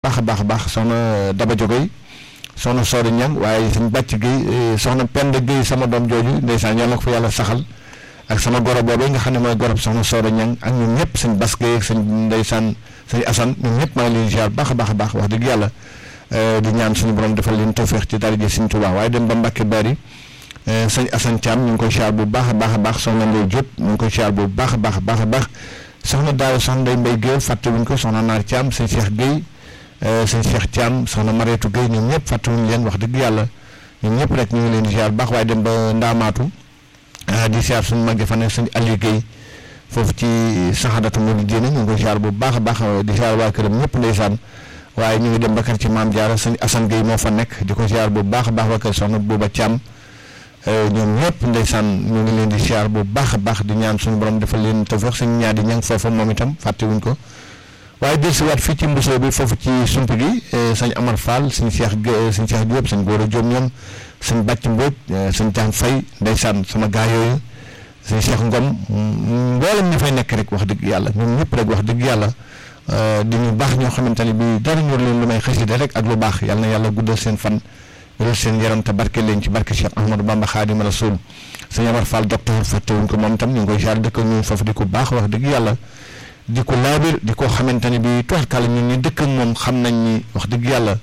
baax a baax a baax soxna Daba Jogoy soxna Soori Ñang waaye suñ bàcc Guèye soxna Penda Guèye sama doom jooju ndeysaan yàlla ko fa yàlla saxal ak sama goro boobu nga xam ne mooy gorob soxna Soori Ñang ak ñoom ñëpp suñ Bas Guèye ak suñ ndeysaan suñ Asan ñoom ñëpp maa ngi leen ziar baax a baax a baax wax dëgg yàlla di ñaan suñu borom defal leen tawféex ci daraja Sëñ Tuubaa waaye dem ba Mbàkke Bari sëñ Asan Thiam ñu ngi koy ziar bu baax a baax a baax soxna Ndey Diop ñu ngi koy ziar bu baax a baax a baax a baax soxna Daaw soxna Ndey Mbay Guèye fàttewuñ ko soxna Naar Thiam sëñ Cheikh Guèye sëñ Cheikh Thiam soxna Mareetu Guèye ñoom ñëpp fàttewuñ leen wax dëgg yàlla ñoom ñëpp rek ñu ngi leen di ziar bu baax waaye dem ba Ndaamaatu di ziar suñu mag fa ne sëñ Aliou Guèye foofu ci saxadatu mu di diine ñu ngi koy ziar bu baax a baax di ziar waa këram ñëpp ndeysaan waaye ñu ngi dem ba kër ci maam Diarra sëñ Assane Guèye moo fa nekk di ko ziar bu baax a baax waa kër soxna Bouba Thiam ñoom ñëpp ndeysaan ñu ngi leen di ziar bu baax a baax di ñaan suñu borom defal leen tawfeex sëñ ñaar di ñang foofa moom itam fàttewuñ ko waaye dellusiwaat fii ci mbusoo bi foofu ci sump gi sëñ Amar Fall sëñ Cheikh sëñ Cheikh Diop sëñ Gora Diop ñoom sëñ Bàcc Mbóoj sëñ Thiam Faye ndeysaan sama gaa yooyu sëñ Cheikh Ngom mboolem ñi fay nekk rek wax dëgg yàlla ñoom ñëpp rek wax dëgg yàlla di ñu baax ñoo xamante ne bii dara ñor leen lu may xasida rek ak lu baax yàlla na yàlla guddal seen fan wéral seen yaram te barke leen ci barke Cheikh Ahmadou Bamba Xaadimu Rasuul sëñ Amar Fall docteur fàttewuñ ko moom itam ñu ngi koy jaar dëkk ñu foofu di ko baax wax dëgg yàlla di ko laabir di ko xamante ne bii tuwaarkàlla ñun ñu dëkk ak moom xam nañ ni wax dëgg yàlla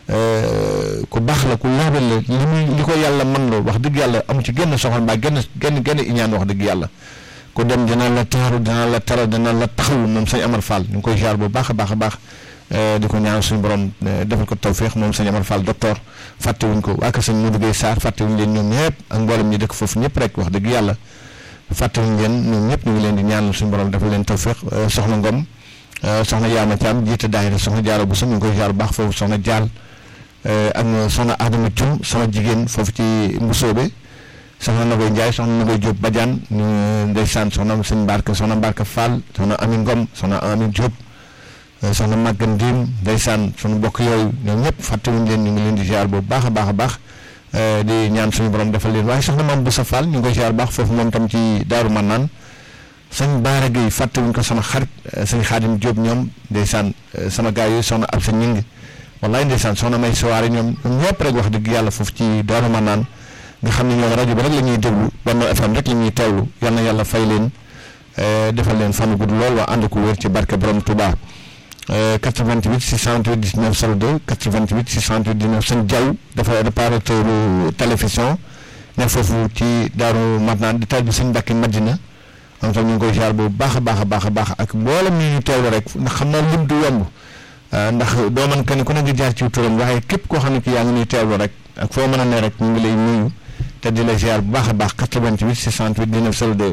ku baax la ku laabir la li muy li ko yàlla mën loo wax dëgg yàlla amu ci genn soxal mbaa genn genn genn iñaan wax dëgg yàlla ku dem dina la taaru dina la tara dina la taxawu moom sëñ Amar Fall ñu ngi koy jaar bu baax a baax a baax di ko ñaan suñu borom defal ko tawféex moom sëñ Amar Fall docteur fàttewuñ ko waa kër sëñ Modou Guèye Sarr fàttewuñ leen ñoom ñëpp ak mboolem ñi dëkk foofu ñëpp rek wax dëgg yàlla fàttewuñ leen ñoom ñëpp ñu ngi leen di ñaanal suñu borom defal leen tawféex soxna Ngom soxna Yaama Thiam jiite daayira soxna Jaara bu ñu ngi koy jaar bu baax foofu soxna Jaal ak soxna Adama Thium sama jigéen foofu ci Mbusoobe soxna Nagoy Ndiaye soxna Nagoy Diop Badiane ñu ndeysaan soxna sëñ Mbarka soxna Mbarka Fall soxna Ami Ngom soxna Ami Diop soxna Maguette Ndim ndeysaan sunu bokk yooyu ñoom ñëpp fàttewuñ leen ñu ngi leen di ziar bu baax a baax a baax di ñaan suñu borom defal leen waaye soxna maam Boussa Fall ñu ngi koy ziar baax foofu moom tam ci Daaru Mannaan sëñ Baara Gueye fàttewuñ ko sama xarit sëñ Xaadim Diop ñoom ndeysaan sama gars yooyu soxna ab sa ñing wallaay ndeysaan soxna may sowaare ñoom ñoom ñëpp rek wax dëgg yàlla foofu ci Daaru Mannaan nga xam ne ñoom rajo bi rek la ñuy déglu Benno FM rek la ñuy teewlu yal na yàlla fay leen defal leen fan gudd lool waa ànd ko wér ci barke borom Touba 88 628 19 02 88 628 19 sëñ Diaw dafa réparateur télévision ne foofu ci Daaru Marnaan di taal bi sëñ Mbàkke Madina am tam ñu ngi koy jaar bu baax a baax a baax a baax ak mboolem ñi ñu teewlu rek ndax xam naa lim du yomb ndax doo mën kenn ku ne nga jaar ci turam waaye képp koo xam ne ki yaa ngi ñuy teewlu rek ak foo mën a ne rek ñu ngi lay nuyu te di la ziar bu baax a baax 88 628 19 02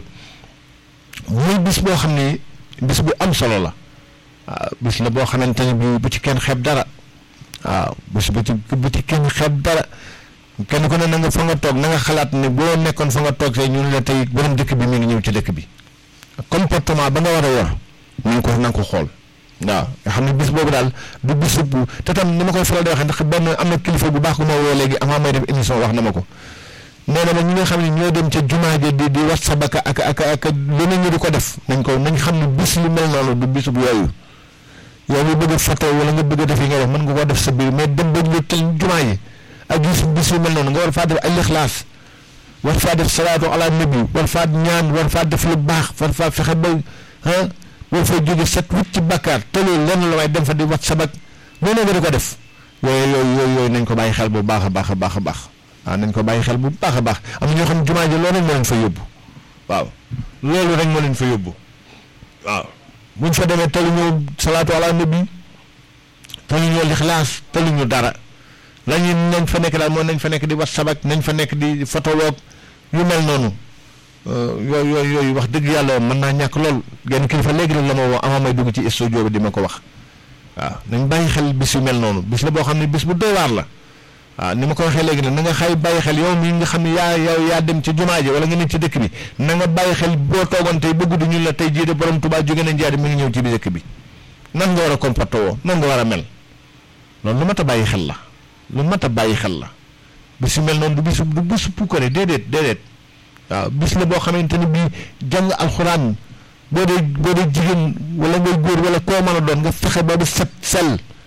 muy bis boo xam ne bis bu am solo la. waaw bis la boo xamante ne bii bu ci kenn xeeb dara waaw bis bu ci bu ci kenn xeeb dara kenn ku ne na nga fa nga toog na nga xalaat ne boo nekkoon fa nga toog see ñun la tey borom dëkk bi mi ngi ñëw ci dëkk bi comportement ba nga war a yor na nga ko na nga ko xool waaw nga xam ne bis boobu daal du bis bu te tam ni ma koy faral di waxee ndax benn am na kilifa bu baax ku ma woo léegi avant may def émission wax na ma ko nee na ma ñi nga xam ne ñoo dem ca jumaa ja di di wat sabaka ak ak ak leneen ñi di ko def nañ ko nañ xam ne bis lu mel noonu du bis bu yooyu. yow mi bëgg a photo wala nga bëgg a def yi nga def mën nga koo def sa biir mais dem ba ñu tel jumaa yi ak gis bis yu mel noonu nga war faa def al ixlaas war faa def salaatu ala nabi war faa ñaan war faa def lu baax war faa fexe ba ah war faa jóge set wut ci bakkaar te loolu lenn la waaye dem fa di wat sabak noonu nga di ko def yooyu yooyu yooyu yooyu nañ ko bàyyi xel bu baax a baax a baax a baax waaw nañ ko bàyyi xel bu baax a baax am na ñoo xam ne jumaa ji loolu rek moo leen fa yóbbu waaw loolu rek moo leen fa yóbbu waaw buñ fa demee telu ñëw salaatu ala nabi telu ñëw lixlaas telu ñu dara la ñu nañ fa nekk daal mooy nañ fa nekk di wat sabak nañ fa nekk di fotoloog yu mel noonu yooyu yooyu yooyu wax dëgg yàlla mën naa ñàkk lool genn kilifa léegi la ma woo ama may dugg ci studio bi di ma ko wax waaw nañ bàyyi xel bis yu mel noonu bis la boo xam ne bis bu doy waar la waaw ni ma ko waxee léegi nag na nga xay bàyyi xel yow mii nga xam ne yaa yow yaa dem ci jumaa ji wala nga nekk ci dëkk bi na nga bàyyi xel boo toogoon tey ba guddi ñu la tey jii de borom Tuubaa jóge na njaari mi ngi ñëw ci bi dëkk bi nan nga war a comporté woo nan nga war a mel loolu lu mat a bàyyi xel la lu mat a bàyyi xel la bis yu mel noonu du bisu du bisu pukkare déedéet déedéet waaw bis la boo xamante ni bii jàng alxuraan boo dee boo dee jigéen wala ngay góor wala koo mën a doon nga fexe ba di set sell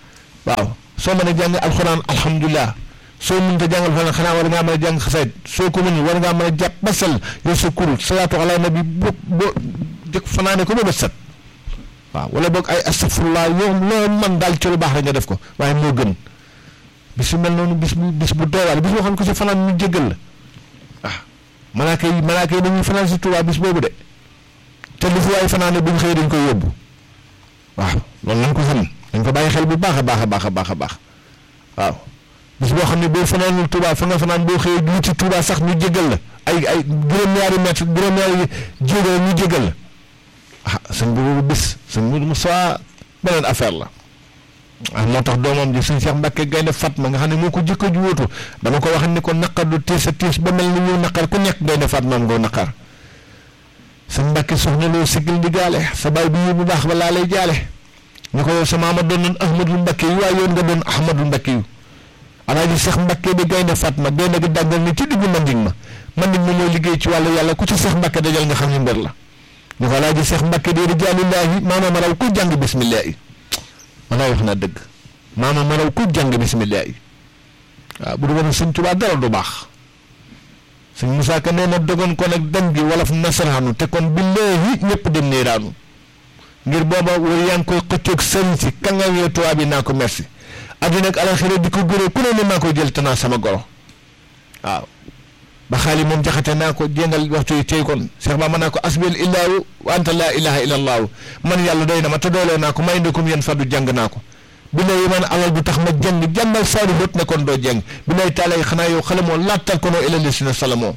waaw soo mën a jàng alxuraan alhamdulilah soo mënut a jàngal fanaan xanaa war ngaa mën a jàng xasaayid soo ko mënul war ngaa mën a jàpp ba sell yow sa kurul salaatu ala nabi bo bo jëkk fanaane ko ba bët set waaw wala boog ay astafurlah yow loo man daal ci lu baax rek nga def ko waaye moo gën bis yu mel noonu bis bu bis bu doywaale bis boo xam ne ko si fanaan ñu jéggal la ah malaaka yi malaaka yi dañuy fanaan si Tuubaa bis boobu de te lu fi waaye fanaane bu ñu xëyee dañ koy yóbbu waaw loolu lañ ko xam dañ ko bàyyi xel bu baax a baax a baax a baax a baax waaw bis boo xam ne boo fanaanul Tuubaa fa nga fanaan boo xëyee wuti Tuubaa sax ñu jéggal la ay ay juróom-ñaari mètre juróom-ñaari jéego ñu jéggal la ah sëñ bi boobu bis sëñ bi mu soit beneen affaire la ah moo tax doomam ji sëñ Cheikh Mbacke Gaynde Fatma nga xam ne moo ko jëkk a ju wóotu dama ko wax ni ko naqar du tiis a tiis ba mel ni ñu naqar ku nekk Gaynde Fatma am ngoo naqar sëñ Mbacke soxna loo sigil di gaale sa baay bi bu baax ba laa lay jaale ñu ko yow sa maama doon noon Ahmadul Mbacke yu waaye yoon nga doon Ahmadul Mbacke yu alaaji Cheikh Mbacke di Gaynde Fatma gaynde gi dàggal ni ci diggu manding ma manding ma mooy liggéey ci wàllu yàlla ku ci Cheikh Mbacke dajal nga xam ne mbër la ñu ko alaaji Cheikh Mbacke di rijaalillaahi maanaam raw ku jàng bismillaahi walaay wax naa dëgg maanaam raw ku jàng bismillaahi waaw bu du woon sëñ Tuubaa dara du baax sëñ Musaa Ka nee na dogoon ko nag dem gi wolof nasaraanu te kon billaahi ñëpp dem niiraanu ngir booba war yaa ngi koy xëccoog sëñ si kàngam tubaab yi naa ko merci àddina ak alaxira di ko gëree ku ne ne maa koy jël te naa sama goro waaw ba xaali moom jaxate naa ko jéngal waxtu yi tey kon Cheikh Ba ma naa ko asbil illaahu wa anta laa ilaha illa allaahu man yàlla doy na ma te dooloo naa ko may ndekum yéen faddu jàng naa ko bi lay man alal du tax ma jàng jàngal saari bët ne kon doo jàng bi lay taalay xanaa yow xale moo laattal ko noo ilali si na salamoo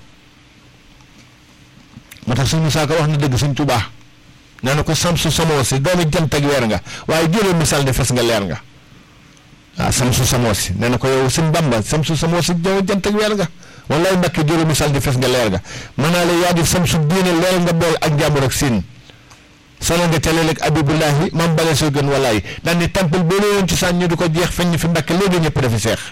moo tax suñu saaka wax na dëgg suñ tubaa nee na ko samsu samoo si doomi jant ak weer nga waaye jëlee misaal ne fes nga leer nga waaw samsu samoo si nee na ko yow suñ bamba samsu samoo si doomi jant ak weer nga wallaay mbakki jëlee misaal di fes nga leer nga mën naa la yaa di samsu diine leer nga bool ak njàmbur ak siin solo nga ca léeg-léeg abibullahi mam bale soo gën walaay daan ni temple boo leen ci sànni ñu di ko jeex feñ fi mbakk léegi ñëpp dafi seex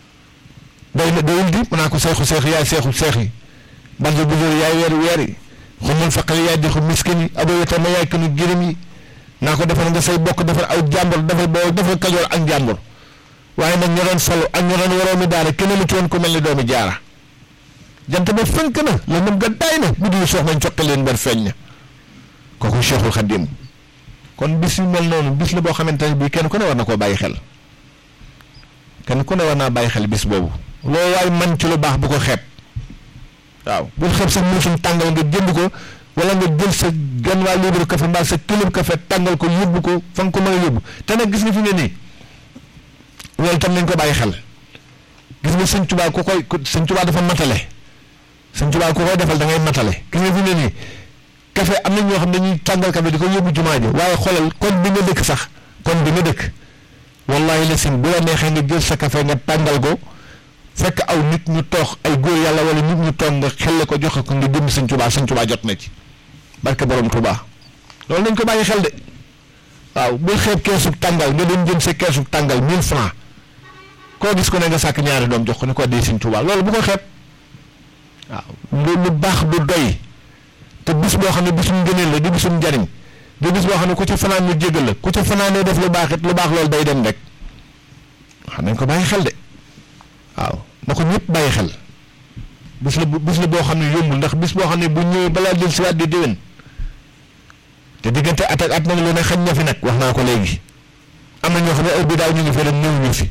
doy na doyul di mën naa ko seexu seex yaay seexu seex yi barjo bujur yaay weeri weer yi xumul faqal yaay dixu miskin yi abo yota ma yaay kanu girim yi naa ko defar nga say bokk defar aw jàmbur defar boo defar kajoor ak njàmbur waaye nag ña doon solo ak ña doon waroomi daara kenn mu ci woon ku mel ni doomi jaara jant ba fënk na la mën nga daay na bu dul sox nañ coqi leen ber feeñ na kooku Cheikhul Khadim kon bis yu mel noonu bis la boo xamante ne bii kenn ku ne war na koo bàyyi xel kenn ku ne war naa bàyyi xel bis boobu loolu waay man ci lu baax bu ko xeeb waaw bul xeeb sa muusum tàngal nga jënd ko wala nga jël sa gan waa libre café mbaa sa kilo café tàngal ko yóbbu ko fa nga ko mën a yóbbu te nag gis nga fi ne nii loolu itam nañ ko bàyyi xel gis nga sëñ Tuubaa ku koy sëñ Tuubaa dafa matale sëñ Tuubaa ku koy defal da ngay matale gis nga fi ne nii café am na ñoo xam ne dañuy tàngal café di ko yóbbu jumaa ji waaye xoolal kon bi nga dëkk sax kon bi nga dëkk wallahi la sim bu la neexee nga jël sa café nga tàngal ko fekk aw nit ñu toox ay góor yàlla wala nit ñu toog nga xelle ko joxe ko nga jëm sëñ Tuubaa sëñ Tuubaa jot na ci barke borom Tuubaa loolu nañ ko bàyyi xel de waaw bul xeeb keesug tàngal nga dem jëm sa keesug tàngal 1000 francs koo gis ko ne nga sàkk ñaari doom jox ko ne ko di sëñ Tuubaa loolu bu ko xeeb waaw lu baax du doy te bis boo xam ne bisum ngëneel la di bisum njariñ di bis boo xam ne ku ca fanaan ñu jégal la ku ca fanaanee def lu baax it lu baax loolu day dem rek xam nañ ko bàyyi xel de waaw na ko ñëpp bàyyi xel bis la bis la boo xam ne yombul ndax bis boo xam ne bu ñëwee balaa jël si waat di déwén te diggante at ak at nag lu ne xañ na fi nag wax naa ko léegi am na ñoo xam ne heure bi daaw ñu ngi fi rek ñëw ñu fi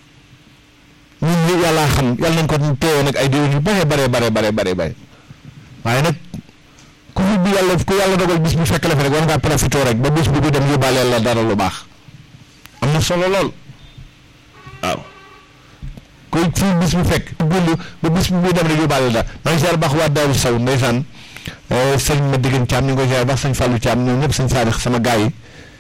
ñun ñi yàllaa xam yàlla nañ ko teewee nag ay déwén yu bare bare bare bare bare bare waaye nag ku fi bi yàlla ku yàlla dogal bis bu fekk la fi rek war ngaa profité rek ba bis bu dem yóbbaaleel la dara lu baax am na solo lool waaw koy fii bis bu fekk gund ba bis bu muy dem rek yóbbaaleel dara maa ngi ziar baax waa Daaru Saw ndeysaan sëñ ma diggante Thiam ñu ngi koy ziar baax sëñ Fallou Thiam ñoom ñëpp sëñ Saadix sama gars yi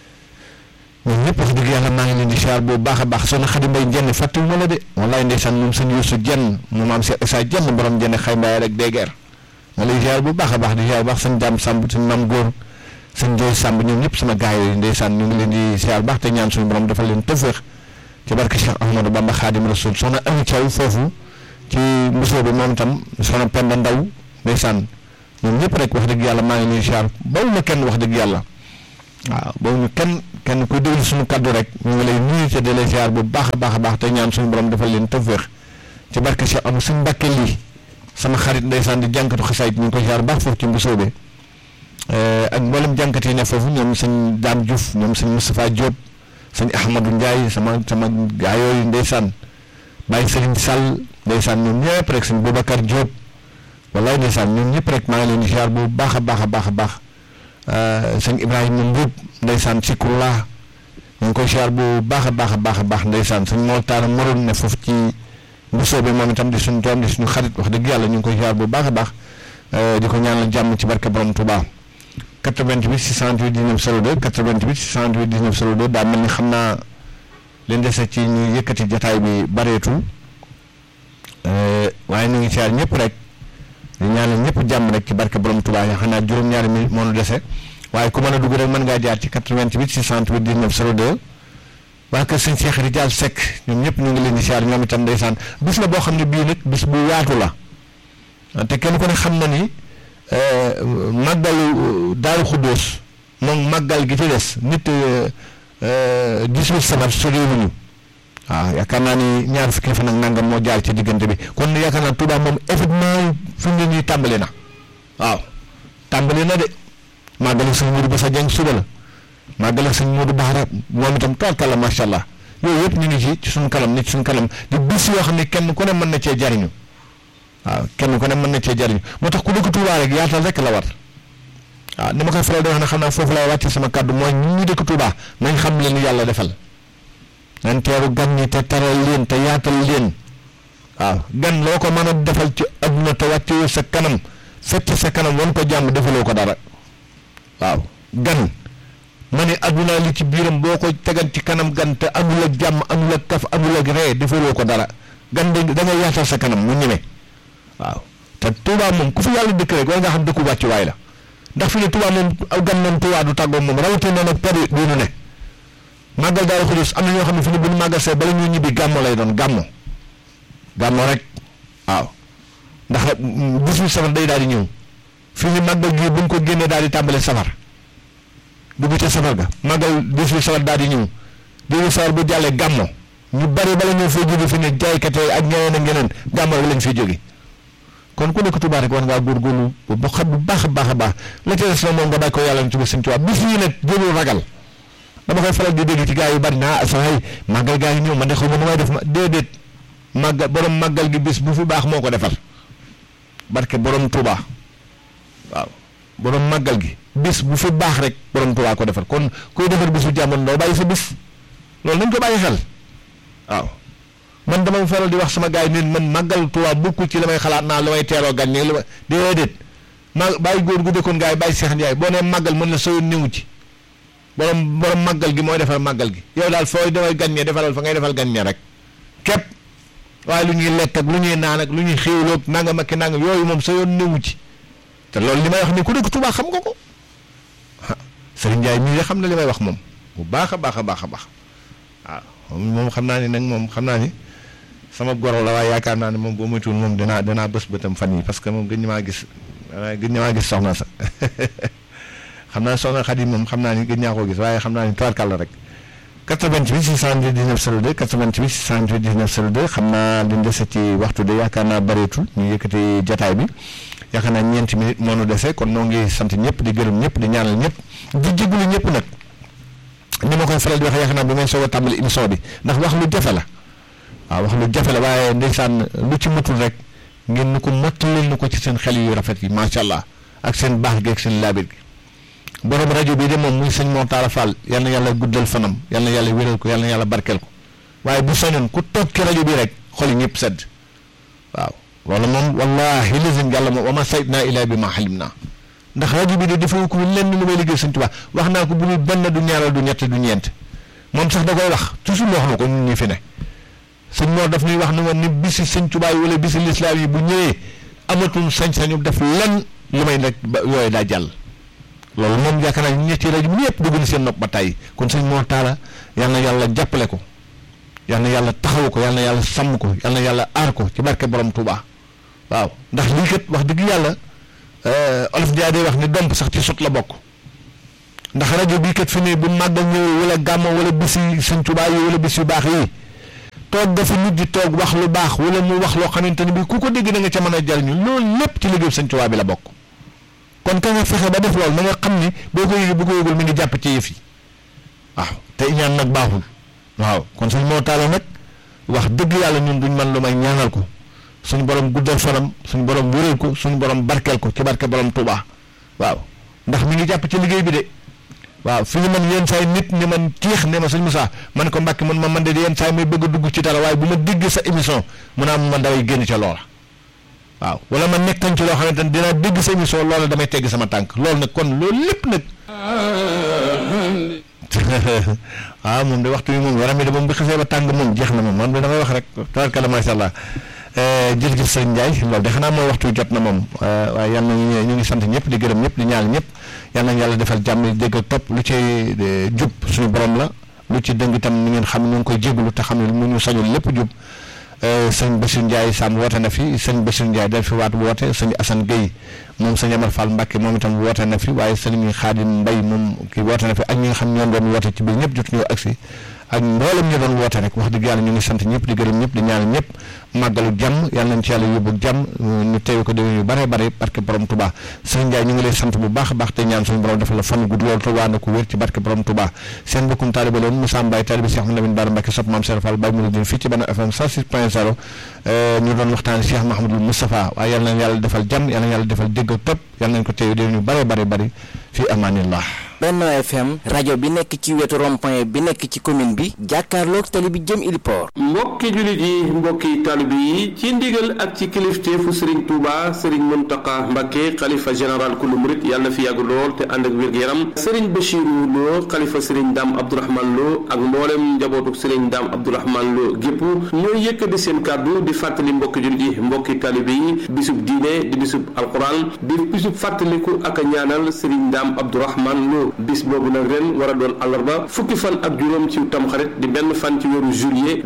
ñoom ñëpp wax dëgg yàlla maa ngi leen di ziar bu baax a baax soxna Xadi Mbay jenn fàttiwu ma la de wallaay ndeysaan moom sëñ Yuusu jenn moom am Cheikh Issa jenn borom jenn xay mbaay rek déger ma lay ziar bu baax a baax di ziar bu baax sëñ Daam Samb sëñ Mam Góor sëñ Jooy Samb ñoom ñëpp sama gars yi ndeysaan ñu ngi leen di ziar baax te ñaan suñu borom dafa leen tëféex ci barke Cheikh Ahmadou Bamba Xaadim Rasul soxna Ami Thiaw foofu ci mbusoo bi moom itam soxna Penda Ndaw ndeysaan ñoom ñëpp rek wax dëgg yàlla maa ngi leen ziar bawu ma kenn wax dëgg yàlla waaw bawu ñu kenn kenn kenn kuy déglu suñu kaddu rek ñu ngi lay nuyu te di lay ziar bu baax a baax a baax te ñaan suñu borom defal leen tawféex ci barke Cheikh Amadou suñu mbàkke lii sama xarit ndeysaan di jànkatu xasaayit ñu ngi koy ziar baax foofu ci mbusoobe ak mboolem jànkat yi ne foofu ñoom sëñ Dame Diouf ñoom sëñ Moustapha Diop sëñ Ahmadou Ndiaye sama sama gaa yooyu ndeysaan bàyyi Serigne Sall ndeysaan ñoom ñëpp rek sëñ Boubacar Diop wallaay ndeysaan ñoom ñëpp rek maa ngi leen di ziar bu baax a baax a baax a baax sëñ Ibrahima Mbuub ndeysaan Sikurla ñu ngi koy ziar bu baax a baax a baax a baax ndeysaan sëñ Moltaara Moroon ne foofu ci mbusoo bi moom itam di suñu doom di suñu xarit wax dëgg yàlla ñu ngi koy ziar bu baax a baax di ko ñaanal jàmm ci barke borom Touba 88 628 19 02 88 628 19 02 daa mel ni xam naa leen dese ci ñu yëkkati jataay bi bareetul waaye ñu ngi ziar ñëpp rek di ñaanal ñëpp jàmm rek ci barke borom Touba ya xanaa juróom-ñaari minute moo nu dese waaye ku mën a dugg rek mën ngaa jaar ci 88 628 19 02 waa kër sëñ Cheikh Rijal Seck ñoom ñëpp ñu ngi leen di ziar ñoom itam ndeysaan bis la boo xam ne bii nag bis bu yaatu la te kenn ku ne xam na ni màggalu Daaru Xuddoos moom màggal gi ci des nit 18 safar soriwuñu waaw yaakaar naa ni ñaar fukki fan ak nangam moo jaar ci diggante bi kon yaakaar naa Touba moom effectivement fi mu ne nii tàmbali na waaw tàmbali na de màggalu sëñ Modou Bassa Dieng suba la màggalu sëñ Modou Baara moom itam toorkalla macha allah yooyu yëpp ñu ngi ci ci suñu kanam nit suñu kanam di bis yoo xam ne kenn ku ne mën na cee jariñu waaw kenn ku ne mën na cee jariñu moo tax ku dëkk Touba rek yaatal rek la war waaw ni ma koy faral di wax ne xam naa foofu lay wàcce sama kàddu mooy ñun ñu dëkk Touba nañ xam leen yàlla defal nañ teeru gan ñi te taral leen te yaatal leen waaw gan loo ko mën a defal ci adduna te wàcce sa kanam fecc sa kanam wan ko jàmm defaloo ko dara waaw gan ma ne adduna li ci biiram boo ko tegal ci kanam gan te amul ak jàmm amul ak kaf amul ak ree defaloo ko dara gan de da nga yaatal sa kanam mu ñeme waaw te Touba moom ku fi yàlla dëkk rek war nga xam dëkku wàccu waay la ndax fi ne Touba moom aw gan moom Touba du tàggoo moom rawatina nag période bii nu ne màggal Daaru Xudoos am na ñoo xam ne fi ne bu ñu màggal see bala ñuy ñibbi gàmmo lay doon gàmmo gàmmo rek waaw ndax bisu safar day daal di ñëw fi ni màggal gi bu ñu ko génnee daal di tàmbale safar dugg ca safar ga màggal bisu safar daal di ñëw bisu safar bu jàllee gàmmo ñu bari bala ñëw foo jóge fi ne jaaykat ak ñeneen ak ñeneen gàmmo rek lañ fiy jóge kon ku nekk Touba rek war ngaa góorgóorlu bu xam bu baax a baax a baax la ca des na moom nga bàyyi ko yàlla na ci ba sëñ Touba bis yi nag jëlul ragal dama koy faral di dégg ci gaa yu bari naa saa yi màggal gaa yi ñëw man de xaw ma nu may def ma déedéet màggal borom màggal gi bis bu fi baax moo ko defar barke borom Touba waaw borom màggal gi bis bu fi baax rek borom Touba ko defar kon kuy defar bisu jàmm doo bàyyi sa bis loolu nañ ko bàyyi xel waaw. man dama faral di wax sama gars yi ne man màggal Tuubaa bokkul ci la may xalaat naa la may teeroo gan ñi la ma déedéet ma bàyyi góor gu dëkkoon gars yi bàyyi Seex Njaay boo nee màggal mën na soo néewu ci borom borom màggal gi mooy defal màggal gi yow daal fooy defal gan ñe defalal fa ngay defal gan ñe rek képp waaye lu ñuy lekk ak lu ñuy naan ak lu ñuy xéwloog nangam ak nangam yooyu moom sa yoon néewu ci te loolu li may wax ni ku dëkk Tuubaa xam nga ko ah Sëriñ Njaay mii de xam na li may wax moom bu baax a baax a baax a baax waaw moom xam naa ni nag moom xam naa ni sama goro la waaye yaakaar naa ne moom boo moytuwul moom dinaa dinaa bës bëtam fan yi parce que moom gën ñu maa gis gën ñu maa gis soxna sa xam naa soxna Xadi moom xam naa ni gën ñaa koo gis waaye xam naa ni tubaarkàlla rek 88 628 19 02 88 628 19 02 xam naa liñ dese ci waxtu de yaakaar naa bëreetul ñu yëkkati jataay bi yaakaar naa ñeenti minutes moo nu dese kon noo ngi sant ñëpp di gërëm ñëpp di ñaanal ñëpp di jégalu ñëpp nag ni ma koy faral di wax yaakaar naa bu may soog a tàmbali émission bi ndax wax lu jafe la waaw wax lu jafe la waaye ndeysaan lu ci matul rek ngeen nu ko mottalil nu ko ci seen xel yu rafet yi macha allah ak seen baax gi ak seen laabir gi borom rajo bi de moom muy sëñ Mor Talla Fall yal na yàlla guddal fanam yal na yàlla wéral ko yal na yàlla barkeel ko waaye bu soñoon ku toog ci rajo bi rek xol yi ñëpp sedd waaw loolu moom wallahi lazim yàlla moom wa ma sayt naa ilaa bi ma xalim naa ndax rajo bi de dafa ko lenn lu may liggéey sëñ Tuubaa wax naa ko bu dul benn du ñaaral du ñett du ñeent moom sax da koy wax toujours wax na ko ñun ñi fi ne sëñ Mor daf ñuy wax ne ma ni bisi sëñ Tuubaa yi wala bisi lislaam yi bu ñëwee amatul sañ-sañu def lenn lu may nag ba yooyu daa jàll loolu moom yaakaar naa ñetti rajo bi ñëpp dugg na seen nopp ba tàyyi kon sëñ Mor Talla yal na yàlla jàppale ko yal na yàlla taxaw ko yal na yàlla sàmm ko yal na yàlla aar ko ci barke borom Touba waaw ndax lii kat wax dëgg yàlla olof Ndiaye day wax ni domp sax ci sot la bokk ndax rajo bii kat fi ne bu màggal ñëwee wala gàmmo wala bis yi Sëñ Tuubaa yi wala bis yu baax yi toog dafa nit di toog wax lu baax wala mu wax loo xamante ni bi ku ko dégg da nga ca mën a jariñu loolu lépp ci liggéeyu Sëñ Tuubaa bi la bokk kon ka nga fexe ba def loolu na nga xam ni boo ko yëgee bu ko yëgul mi ngi jàpp ci yëf yi waaw te ñaan nag baaxul waaw kon suñ moo taala nag wax dëgg yàlla ñun duñ mën lu may ñaanal ko suñu borom guddal fanam suñu borom wéral ko suñu borom barkeel ko ci barke borom Touba waaw ndax mi ngi jàpp ci liggéey bi de waaw fi ñu man yenn saay nit ni man ciix ne ma sëñ Moussa man ko mbàkki man ma man de yenn saay may bëgg a dugg ci dara waaye bu ma dégg sa émission mu naa man damay génn ca loola waaw wala ma nekkañ ci loo xamante ne dinaa dégg sa émission loola damay tegg sama tànk loolu nag kon loolu lépp nag waaw moom de waxtu bi moom yaram yi de moom bi xasee ba tàng moom jeex na moom man de damay wax rek tabarkalla macha allah jërëjëf sëñ Ndiaye loolu de xanaa mooy waxtu jot na moom waaye yal nañu ñu ngi sant ñëpp di gërëm ñëpp di ñaan ñëpp yal nañu yàlla defal jàmm dégg ak topp lu ci jub suñu borom la lu ci dëng itam ni ngeen xam ñu ngi koy jégalu te xam ne mu ñu sañul lépp jub sëñ Bassirou Ndiaye Sam woote na fi sëñ Bassirou Ndiaye dal fi waat woote sëñ Assane Gueye moom sëñ Amar Fall Mbacke moom itam woote na fi waaye sëñ Xaadim Mbay moom kii woote na fi ak ñi nga xam ñoo doon woote ci biir ñëpp jot ñoo agsi ak mboolem ñu doon woote rek wax dëgg yàlla ñu ngi sant ñëpp di gërëm ñëpp di ñaan ñëpp màggalu jàmm yàlla nañ ci yàlla yóbbu jàmm ñu teew ko déwén yu bare bare barke borom Touba sëñ Ndiaye ñu ngi lay sant bu baax a baax te ñaan suñu borom dafa la fan gudd loolu te waa na ko wér ci barke borom Touba seen mbokkum taaliba loon Moussa Mbaye taaliba Cheikh Mouhamadou Bara Mbacke sopp maam Serap Fall Baye Mouridine fii ci Bana FM 106 point 0 ñu doon waxtaane Cheikh Mahamadou Moustapha waaye yàlla nañ yàlla defal jàmm yàlla nañ yàlla defal dégg ak topp yàlla nañ ko teew déwén yu bare bare bari fii amaanillah Benno FM rajo bi nekk ci wetu rond-point bi nekk ci commune bi jàkkaarloog tali bi jëm Iliport mbokki jullit yi mbokki taalibe yi ci ndigal ak ci kilifteefu Serigne Touba Serigne Mountakha Mbacké xalifa général kulu murit yàlla na fi yàgg lool te ànd ak wér-gu-yaram Serigne Bachirou Lo xalifa Serigne Dame Abdourahmane Lo ak mboolem njabootuk Serigne Dame Abdourahmane Lo gépp ñooy yëkkati seen kàddu di fàttali mbokki jullit yi mbokki taalibe yi bisub diine di bisub alquran di bisub fàttaliku ak a ñaanal Serigne Dame Abdourahmane Lo bis boobu nag ren war a doon àllarba fukki fan ak juróom ci tamxarit di benn fan ci weeru juillet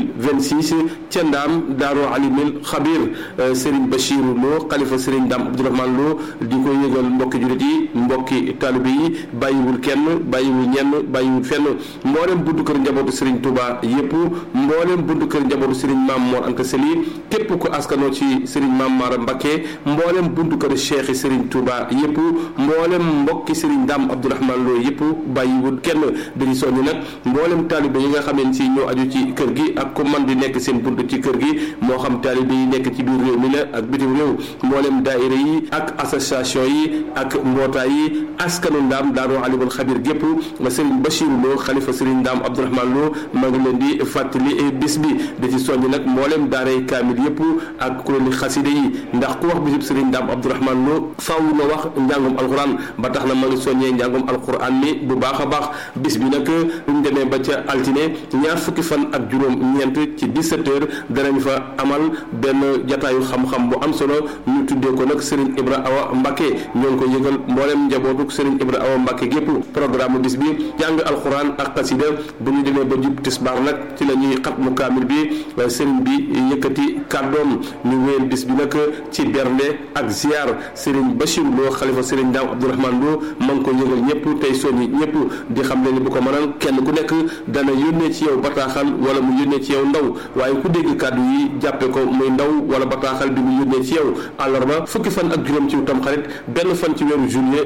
2026 ca ndaam daaroo alimil xabir Serigne Bachirou Lo xalifa Serigne Dame Abdourahmane Lo di ko yëgal mbokki jullit yi mbokki taalibe yi bàyyiwul kenn bàyyiwul ñenn bàyyiwul fenn mboolem buntu kër njabootu Serigne Touba yépp mboolem buntu kër njabootu Serigne Mame Mor Anta Sali képp ko askanoo ci Serigne Mame Mara Mbacké mboolem buntu kër Cheikh Serigne Touba yépp mboolem mbokki Serigne Dame Abdourahmane Lo yëpp bàyyiwul kenn dañu soññ nag mboolem taalibe yi nga xamee si ñoo aju ci kër gi ak ko man di nekk seen bunt ci kër gi moo xam taalibe yi nekk ci biir réew mi la ak bitim réew mboolem daayira yi ak association yi ak mbootaay yi askanu ndaam daaroo alimul xabir gépp Serigne Bachirou Lo xalifa Serigne Dame Abdourahmane Lo ma ngi leen di fàttali bis bi da ci soññ nag mboolem daaray kaamil yëpp ak kuréeli xaside yi ndax ku wax bisub Serigne Dame Abdourahmane Lo faaw na wax njàngum alxuraan ba tax na ma ngi soññee njàngum alquran mi bu baax a baax bis bi nag buñ demee ba ca altine ñaar fukki fan ak juróom ñeent ci 17 heures danañ fa amal benn jataayu xam-xam bu am solo ñu tuddee ko nag Serigne Ibra Awa Mbacké ñoo ngi ko yëgal mboolem njabootuk Serigne Ibra Awa Mbacké gépp programme bis bi jàng alquran ak xasida bu ñu demee ba jub tisbaar nag ci la ñuy xat mu kaamil bi Serigne bi yëkkati kàddoom ñu wéyal bis bi nag ci bernde ak ziar Serigne Bachir Lo xalifa Serigne Dame Abdourahmane Lo ma ngi ko yëgal ñëpp tey soññi ñëpp di xam ne ni bu ko mënal kenn ku nekk dana yónnee ci yow bataaxal wala mu yónnee ci yow ndaw waaye ku dégg kàddu yi jàppe ko muy ndaw wala bataaxal bi mu yónnee ci yow àllarba fukki fan ak juróom ci tam xarit benn fan ci weeru juillet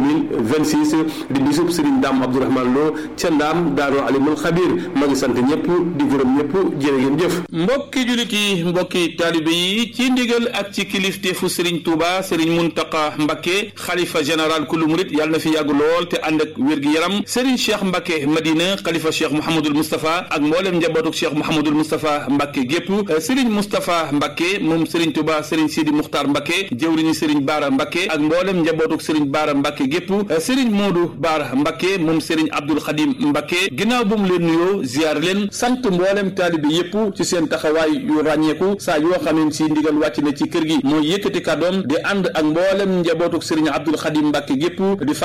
2026 di bisub Serigne Dame Abdourahmane Lo ca ndaam daaroo alimul xabir ma ngi sant ñëpp di gërëm ñëpp jërë ngeen jëf mbokki julit yi mbokki taalibe yi ci ndigal ak ci kilifteefu Serigne Touba Serigne Mountakha Mbacké xalifa général kulu murit yàlla na fi yàgg lool te ànd ak wér gi yaram Serigne Cheikh Mbacké Madina xalifa Cheikh Mouhamadul Moustapha ak mboolem njabootuk Cheikh Mouhamadul Moustapha Mbacké gépp Serigne Moustapha Mbacké moom Serigne Touba Serigne Sidi Muxtaar Mbacké jëwriñu Serigne Baara Mbacké ak mboolem njabootuk Serigne Baara Mbacké gépp Serigne Modou Baara Mbacké moom Serigne Abdoul Khadim Mbacké ginnaaw bu mu leen nuyoo ziar leen sant mboolem taalibe yépp ci seen taxawaay yu ràññeeku saa yoo xamee si ndigal wàcc na ci kër gi mooy yëkkati kàddoom di ànd ak mboolem njabootuk Serigne Abdoul Khadim Mbacké gépp di fàttali mbokk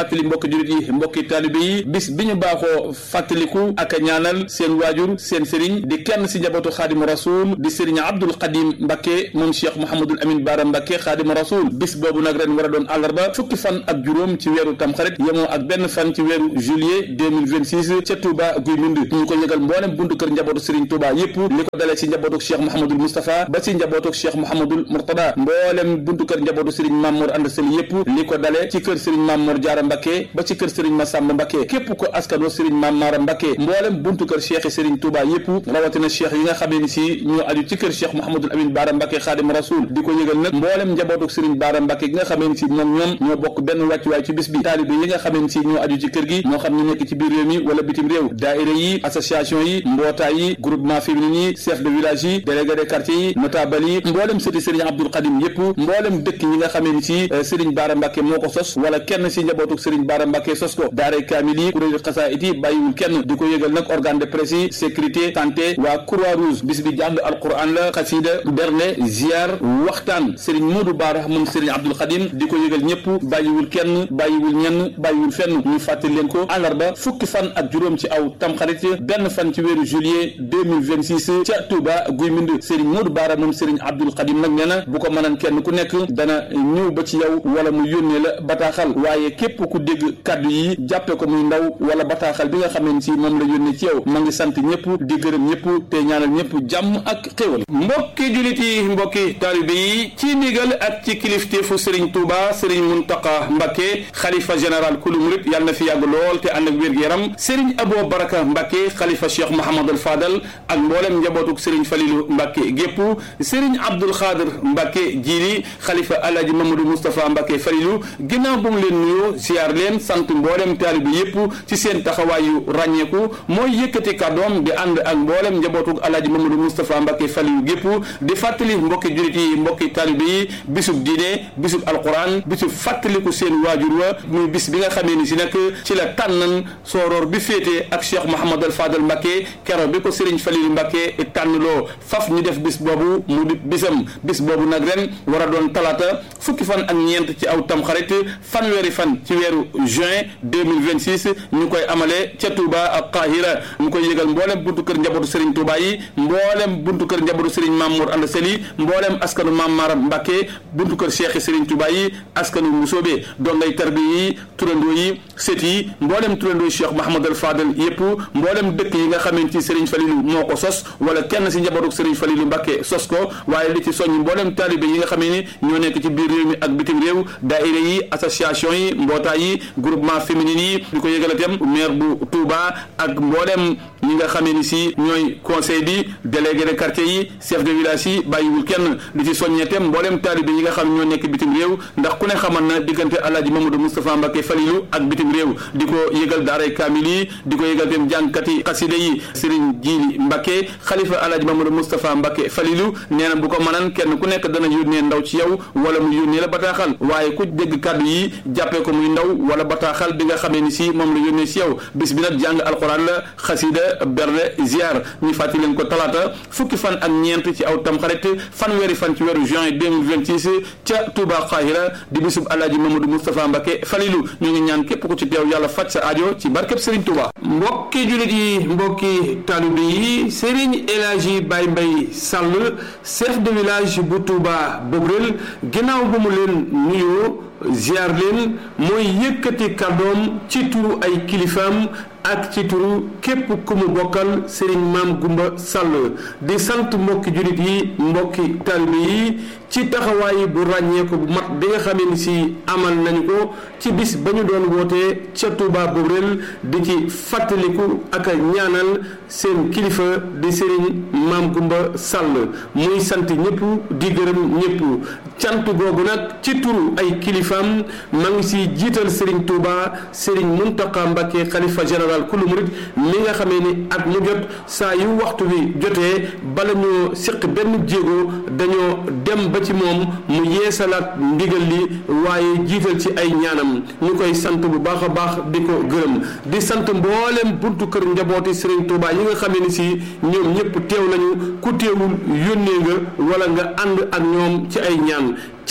jullit yi mbokki taalibe yi bis bi ñu baaxoo fàttaliku ak a ñaanal seen waajur seen sëriñ di kenn si njabootu xaadimu rasul di sëriñ abdul xadim mbakke moom cheikh mouhamadul amin baara mbakke xaadimu rasul bis boobu nag ren war a doon àllarba fukki fan ak juróom ci weeru tamxarit yemoo ak benn fan ci weeru juillet 2026 ca Touba guy mind ñu ko yëgal mboolem buntu kër njabootu sëriñ Touba yépp li ko dalee si njabootu cheikh mouhamadul moustapha ba si njabootu cheikh mouhamadul murtada mboolem buntu kër njabootu sëriñ Mamour Anda Sali yépp li ko dale ci kër sëriñ Mamour Jaara Mbakke ba ci kër sëriñ Massamba Mbakke képp ko askanoo sëriñ Mamara Mbakke mboolem buntu kër cheikh yi sëriñ Touba yépp rawatina cheikh yi nga xamee ni si ñoo aju ci kër cheikh Mouhamadul Amin Baara Mbakke Xaadim Rasul di ko yëgal nag mboolem njabootu sëriñ Baara Mbakke gi nga xamee ni si moom ñoom ñoo bokk benn wàccuwaay ci bis bi taalibe yi nga xamee ni si ñoo aju ci kër gi moo xam ñu nekk ci biir réew mi wala bitim réew daaira yi association yi mbootaay yi groupement féminin yi chef de village yi délégué de quartier yi notable yi mboolem sëti sëriñ Abdul Xadim yépp mboolem dëkk yi nga xamee ni si sëriñ Baara Mbakke moo ko sos wala kenn si njabootu sëriñ Baara Mbakke sos ko daara kaamil yi kuréelu xasaayit yi bàyyiwul kenn di ko yëgal nag organe de presse yi sécurité santé waa croix rouge bis bi jàng alquran la xasida berne ziar waxtaan sëriñ Modou Baara moom sëriñ Abdul Xadim di ko yëgal ñëpp bàyyiwul kenn bàyyiwul ñenn bàyyiwul fenn ñu fàttali leen ko àllarba fukki fan ak juróom ci aw tamxarit benn fan ci weeru juillet 2026 ca Touba guy mind sëriñ Modou Baara moom sëriñ Abdul Xadim nag nee na bu ko mënan kenn ku nekk dana ñëw ba ci yow wala mu yónnee la bataaxal waaye képp ku dégg kaddu yi jàppe ko muy ndaw wala bataaxal bi nga xamee ni si moom la yónnee ci yow ma ngi sant ñëpp di gërëm ñëpp te ñaanal ñëpp jàmm ak xéwal mbokki julit yi mbokki taalibe yi ci ndigal ak ci kilifteefu Serigne Touba Serigne Mountakha Mbacké xalifa général kulu murit yàlla na fi yàgg lool te ànd ak wér-gu-yaram Serigne Abo Baraka Mbacké xalifa Cheikh Mouhamadul Fadal ak mboolem njabootuk Serigne Falilou Mbacké gépp Serigne Abdoul Khadir Mbacké jiili xalifa Alhaji Mamadou Moustapha Mbacké Falilou ginnaaw bu mu leen nuyoo ziar leen sant mboolem taalibe yépp ci seen taxawaayu ràññeeku mooy yëkkati kàddoom di ànd ak mboolem njabootuk Alhaji Mamadou Moustapha Mbacké Falilou gépp di fàttali mbokki julit yi mbokki taalibe yi bisub diine bisub alquran bisub fàttaliku seen waajur wa muy bis bi nga xamee ni si nag ci la tànnan sooroor bi féete ak Cheikh Mouhamadul Fadal Mbacké kero bi ko Serigne Falilou Mbacké tànnloo faf ñu def bis boobu mu di bisam bis boobu nag ren war a doon talaata fukki fan ak ñeent ci aw tamxarit fanweeri fan ci weeru juin 2026 ñu koy amale ca Touba ak Qahira ñu koy yëgal mboolem buntu kër njabootu Serigne Touba yi mboolem buntu kër njabootu Serigne Mamour Anda Seli mboolem askanu Mam Maram Mbacké buntu kër Cheikh Serigne Touba yi askanu Musoobe dongay tarbi yi turandoo yi sët yi mboolem turandoo yi Cheikh Mahamadul Fadal yépp mboolem dëkk yi nga xamante ci Serigne Falilou moo ko sos wala kenn si njabootu Serigne Falilou Mbacké sos ko waaye li ci soññ mboolem taalibe yi nga xamee ni ñoo nekk ci biir réew mi ak bitim réew daayira yi association yi mbootaay yi groupement féminin yi di ko yëgalatem maire bu Touba ak mboolem ñi nga xamee ni si ñooy conseil bi délégué de quartier yi chef de village yi bàyyiwul kenn li ci soññetem mboolem taalibe yi nga xam ñoo nekk bitim réew ndax ku ne xaman na diggante Alaaji Mamadou Moustapha Mbacké Falilou ak bitim réew di ko yëgal daaray kaamil yi di ko yëgal tem jàngkati xasida yi Serigne Jili Mbacké xalifa Alaaji Mamadou Moustapha Mbacké Falilou nee na bu ko mënan kenn ku nekk dana yónnee ndaw ci yow wala mu yónnee la bataaxal waaye ku dégg kàddu yi jàppee ko muy ndaw wala bataaxal bi nga xamee ni si moom la yónnee si yow bis bi nag jàng alxuraan la xasida berde ziar ñu fàttali leen ko talaata fukki fan ak ñeent ci aw tamxarit fanweeri fan ci weeru juin 2026 ca Touba Qahira di bisub Alaaji Mamadou Moustapha Mbacké Falilou ñu ngi ñaan képp ku ci teew yàlla faj sa aajo ci barkeb Serigne Touba mbokki jullit yi mbokki taalibe yi Serigne El Hadji Baye Mbaye Sall chef de village bu Touba Bobrel ginnaaw bu mu leen nuyoo ziar leen mooy yëkkati kàddoom ci turu ay kilifaam ak ci turu képp ku mu bokkal Serigne Maam Gumba Sall di sant mbokki jullit yi mbokki taalibe yi ci taxawaay bu ràññeeku bu mat bi nga xamee ni si amal nañu ko ci bis ba ñu doon wootee ca Touba Bobrel di ci fàttaliku ak a ñaanal seen kilifa di Serigne Maam Gumba Sall muy sant ñëpp di gërëm ñëpp cant googu nag ci turu ay kilifaam ma ngi si jiital Serigne Touba Serigne Mountakha Mbacké xalifa général kulu murit mi nga xamee ni at mu jot saa yu waxtu bi jotee bala ñoo séq benn jéego dañoo dem ba ci moom mu yeesalaat ndigal li waaye jiital ci ay ñaanam ñu koy sant bu baax a baax di ko gërëm di sant mboolem buntu kër njabooti Serigne Touba yi nga xamee ni si ñoom ñëpp teew nañu ku teewul yónnee nga wala nga ànd ak ñoom ci ay ñaan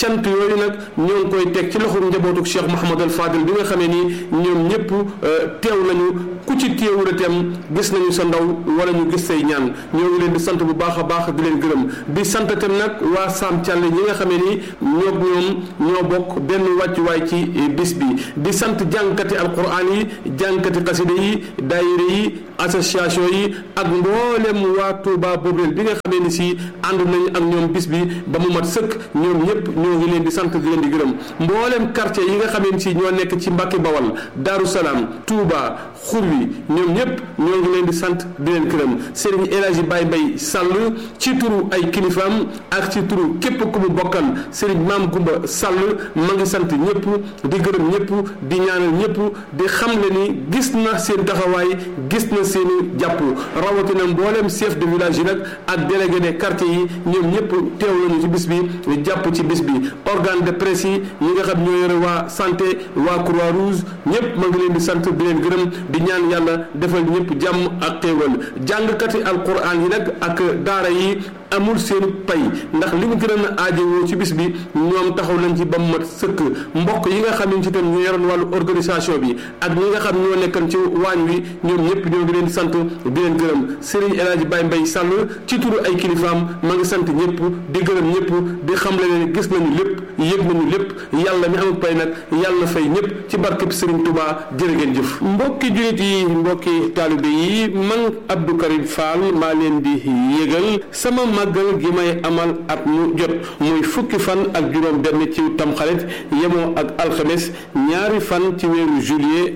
cant yooyu nag ñoo ngi koy teg ci loxoom njabootu Cheikh Mouhamadul Fadil bi nga xamee ni ñoom ñëpp teew nañu ku ci teewul itam gis nañu sa ndaw wala ñu gis say ñaan ñoo ngi leen di sant bu baax a baax di leen gërëm di sant itam nag waa Sam Thialé ñi nga xamee ni ñoo ñoom ñoo bokk benn wàccuwaay ci bis bi di sant jàngkati alquran yi jàngkati xasida yi daayira yi association yi ak mboolem waa Touba Bobrel bi nga xamee ni si ànd nañu ak ñoom bis bi ba mu mat sëkk ñoom ñëpp ñoo ngi leen di sant di leen di gërëm mboolem quartier yi nga xamee ni si ñoo nekk ci Mbàkke Bawal Daaru Salaam Touba xur wi ñoom ñëpp ñoo ngi leen di sant di leen gërëm Serigne El Hadji Baye Mbaye Sall ci turu ay kilifaam ak ci turu képp ku mu bokkal Serigne Maam Gumba Sall ma ngi sant ñëpp di gërëm ñëpp di ñaanal ñëpp di xam le ni gis na seen taxawaay gis na seeni jàpp rawatina mboolem chef de village yi nag ak délégué des quartiers yi ñoom ñëpp teew nañu ci bis bi jàpp ci bis bi organe de presse yi ñi nga xam ñoo yore waa santé waa croix rouge ñëpp ma ngi leen di sant di leen gërëm di ñaan yàlla defal ñëpp jàmm ak xéewal jàngkati alquran yi nag ak daara yi amul seen pay ndax li mu gën a aajowoo ci bis bi ñoom taxaw nañ ci ba mu mat sëkk mbokk yi nga xam ne ci tam ñu yoroon wàllu organisation bi ak ñi nga xam ñoo nekkan ci waañ wi ñoom ñëpp ñoo ngi leen di sant di leen gërëm Serigne El Hadji Baye Mbaye Sall ci turu ay kilifaam ma ngi sant ñëpp di gërëm ñëpp di xam le ne gis nañu lépp yëg nañu lépp yàlla mi amul pay nag yàlla fay ñëpp ci barkeb Serigne Touba jërë ngeen jëf mbokki jullit yi mbokki taalibe yi man Abdou Karim Fall maa leen di yëgal sama màggal gi may amal at mu jot muy fukki fan ak juróom benn ci tamxarit yemoo ak alxames ñaari fan ci weeru juillet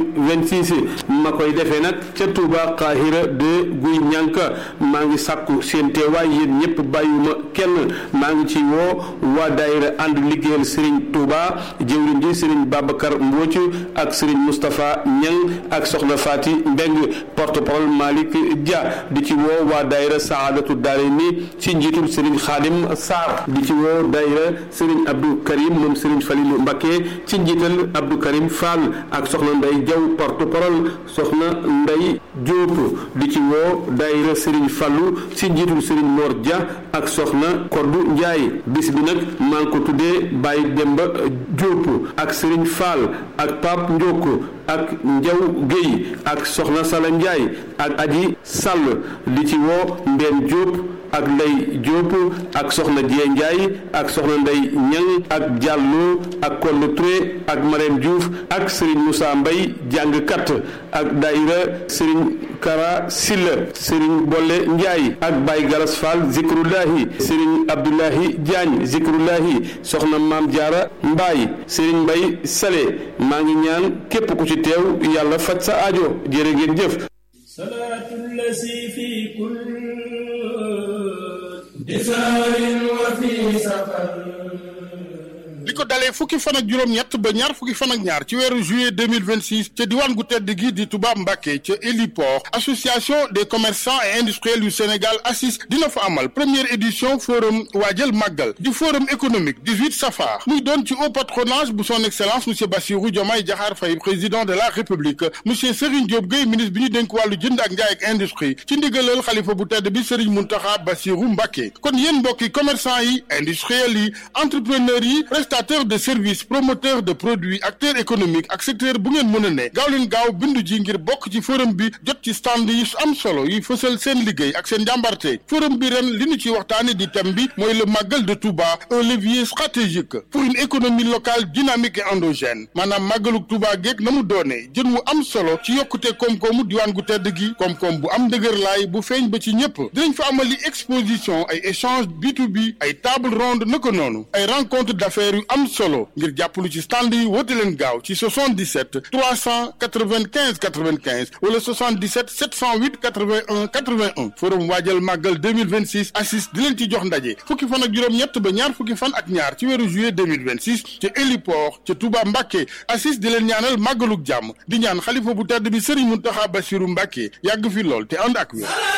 2026 ma koy defee nag ca Touba Qahira de Guy Ñànka maa ngi sàkku seen teewaay yéen ñëpp bàyyuma kenn maa ngi ci woo waa daayira ànd liggéeyal Serigne Touba jëwriñ ji Serigne Babacar Mbooc ak Serigne Moustapha Ñang ak Soxna Fati Mbeng porte-parole Malick Dia di ci woo waa daayira Saadatu Daarayni ci njiitul Serigne Khadim Sarr di ci woo daayira Serigne Abdou Karim moom Serigne Falilou Mbacké ci njiital Abdou Karim Fall ak Soxna Ndey Jaw porte-parole Soxna Ndey Diop di ci woo daayira Serigne Fallou ci njiitul Serigne Mor Dia ak Soxna Koddu Ndiaye bis bi nag maa ngi ko tuddee Baye Demba Diop ak Serigne Fall ak Pape Ndiok ak Njaw Guèye ak Soxna Sala Ndiaye ak Aji Sall di ci woo Mbène Diop ak Ndey Diop ak Soxna Dieng Ndiaye ak Soxna Ndey Ñang ak Diallo ak Kolle Touré ak Marème Diouf ak Serigne Moussa Mbaye jàngkat ak daayira Serigne Kara Silla Serigne Bolle Ndiaye ak Baye Galas Fall Zikrullahi Serigne Abdoulahi Diagne Zikrullahi Soxna Maam Jaara Mbaye Serigne Mbaye Sale maa ngi ñaan képp ku ci teew yàlla faj sa aajo jërë ngeen jëf li ko dalee fukki fan ak juróom-ñett ba ñaar fukki fan ak ñaar ci weeru juillet 2026 ca diwaan gu tedd gi di Touba Mbacké ca héliport association des commerçants et industriels du Sénégal ACIS dina fa amal première édition forum waajal màggal di forum économique 18 safar muy doon ci haut patronage bu son excellence monsieur Bassirou Diomaye Diakhar Faye président de la république monsieur Serigne Diop Gueye ministre bi ñu dénk wàllu jënd ak njaay ak industrie ci ndigalal xalifa bu tedd bi Serigne Mountakha Bassirou Mbacké kon yéen mbokki commerçant yi industriels yi entrepreneurs yi prestataire de services promoteur de produits acteur économique ak secteur bu ngeen mën a ne gaaw leen gaaw bindu ji ngir bokk ci forum bi jot ci stand yi am solo yi fësal seen liggéey ak seen njàmbarte forum bi ren li ñu ci waxtaane di thème bi mooy le màggal de Touba un levier stratégique pour une économie locale dynamique et endogène maanaam màggaluk Touba geeg na mu doonee jën wu am solo ci yokkute koom-koomu diwaan gu tedd gi koom-koom bu am dëgër laay bu feeñ ba ci ñëpp dinañ fa amali exposition ay échange B2B ay table ronde naka noonu ay rencontre d'affaires yu am solo ngir jàppalu ci stand yi woote leen gaaw ci 77 395 95 wala 77 708 81 81 forum waajal màggal 2026 assis di leen ci jox ndaje fukki fan ak juróom-ñett ba ñaar fukki fan ak ñaar ci weeru juillet 2026 ca héliport ca Touba Mbacké assis di leen ñaanal màggaluk jàmm di ñaan xalifa bu tedd bi Serigne Mountakha Bassirou Mbacké yàgg fi lool te ànd ak wér